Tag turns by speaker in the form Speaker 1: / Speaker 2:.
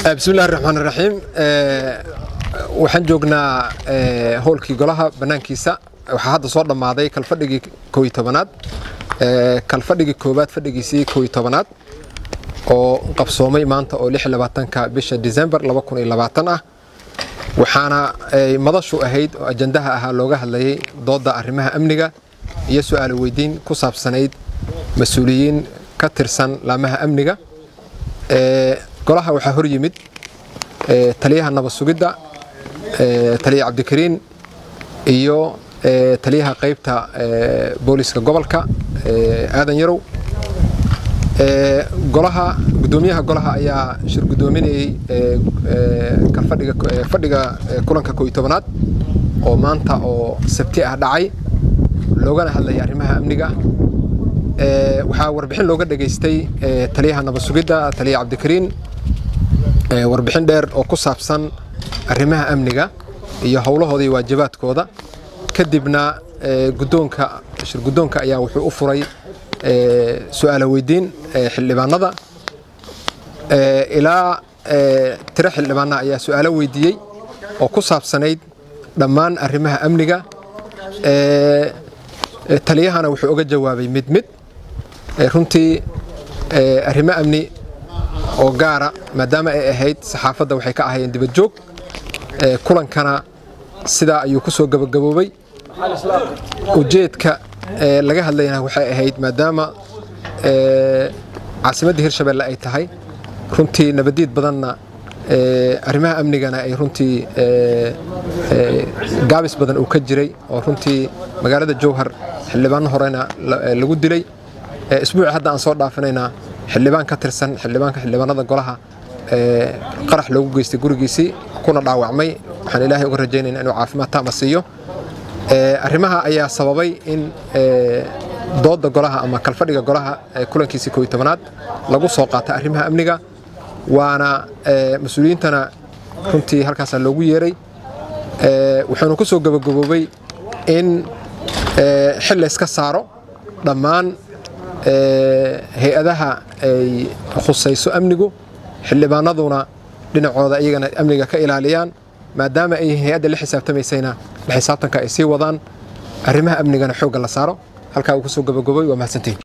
Speaker 1: bismillahi raxmaan raxiim waxaan joognaa howlkii golaha bannaankiisa waxaa hadda soo dhammaaday kalfadhigii kooiy tobanaad kalfadhigii koowaad fadhigiisii kooiy tobanaad oo qabsoomay maanta oo lix labaatanka bisha disembar laba kun iyo labaatan ah waxaana madashu ahayd oo ajandaha ahaa looga hadlayay doodda arrimaha amniga iyo su-aalo weydiin ku saabsanayd mas-uuliyiin ka tirsan laamaha amniga golaha waxaa hor yimid taliyaha nabad sugidda taliya cabdikariin iyo taliyaha qaybta booliska gobolka aadan yarow golaha gudoomiyaha golaha ayaa shir gudoominayey fadhiga kulanka kooiy tobanaad oo maanta oo sabti ah dhacay loogana hadlaya arrimaha amniga waxaa warbixin looga dhegaystay taliyaha nabad sugidda taliya cabdikariin warbixin dheer oo ku saabsan arrimaha amniga iyo howlahooda iyo waajibaadkooda kadibna gudoonka shir guddoonka ayaa wuxuu u furay su-aalo weydiin xildhibaanada ilaa tiro xildhibaana ayaa su-aalo weydiiyey oo ku saabsanayd dhammaan arrimaha amniga taliyahana wuxuu oga jawaabay mid mid runtii arrimo amni oo gaara maadaama ay ahayd saxaafadda waxay ka ahayeen dibad joog kulankana sidaa ayuu ku soo gabagaboobay ujeedka laga hadlayana waxay ahayd maadaama caasimadda hirshabelle ay tahay runtii nabadiid badanna arrimaha amnigana ay runtii gaabis badan uu ka jiray oo runtii magaalada jowhar xildhibaano horena lagu dilay isbuuci hadda aan soo dhaafinayna xildhibaan ka tirsan xildhibaanka xildhibaanada golaha qarax loogu geystay gurigiisii kuna dhaawacmay waxaan ilaahay uga rajaynayna inuu caafimaad taama siiyo arrimaha ayaa sababay in doodda golaha ama kalfadhiga golaha kulankiisii kooiy tobanaad lagu soo qaata arrimaha amniga waana mas-uuliyiintana runtii halkaasaa loogu yeeray wuxuuna ku soo gabagaboobay in xil layska saaro dhammaan hay-adaha ay khusayso amnigu xildhibaanaduna dhinacooda iyagana amniga ka ilaaliyaan maadaama ay hay-adda la xisaabtamaysayna la xisaabtanka ay sii wadaan arrimaha amnigana xoogga la saaro halkaa uu ku soo gabagobay waa mahadsantihin